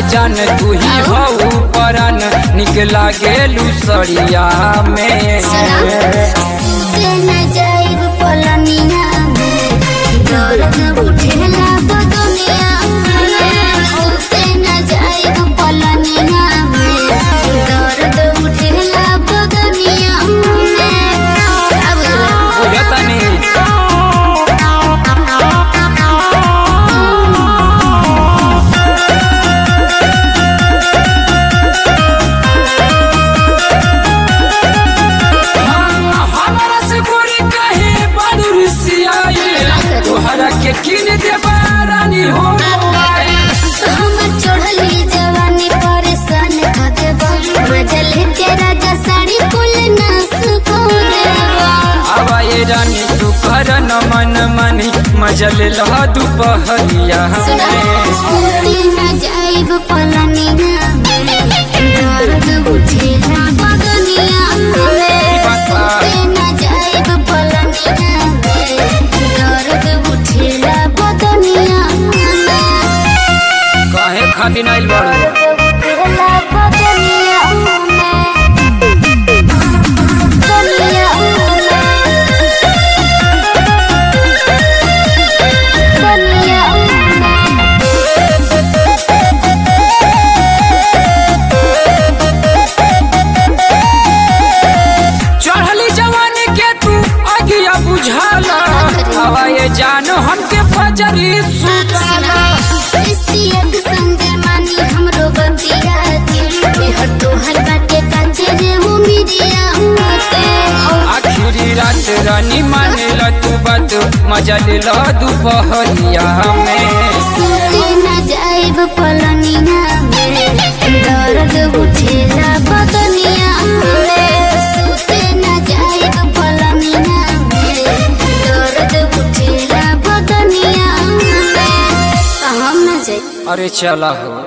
जान तू ही हऊ परन निक लागेलू सड़िया में सुते न जाइब पलनिया में दर्द उठेला बदनिया में सुते न जाइब पलनिया में दर्द उठेला बदनिया में अब बुझतनी हमारा से गोरी कहे बड़ू रिसियाई तोहरा के किन देबा रानी हो हमर चढ़ली जवानी परेशान कर देबा मजा लेके राजा साड़ी कुल नास को देबा आवा ये रानी तू कर न मन मनी मजल लह दुपहरिया सुना में सुती न जाइब पलनिया में दर्द उठेला बदनिया में सुती न जाइब पलनिया में दर्द उठेला बदनिया में कहे खातिर आइल बाड़ू उठेला बदनिया में बदनिया में बदनिया चढ़ली जवानी के तू अगिया बुझाला आवा ये जान हमके फजरी सुताला इस्तियक संगे मानी हमरो बतिया के मेहर तोहर बाटे कांचे रे हो मिरिया होते आखिरी रात रानी माने ल तू बात मजल लह दुपहरिया में सुते न जाइब पलनिया में दर्द उठेला बदनिया में सुते न जाइब पलनिया में दर्द उठेला बदनिया में हम न जाइब अरे चला हो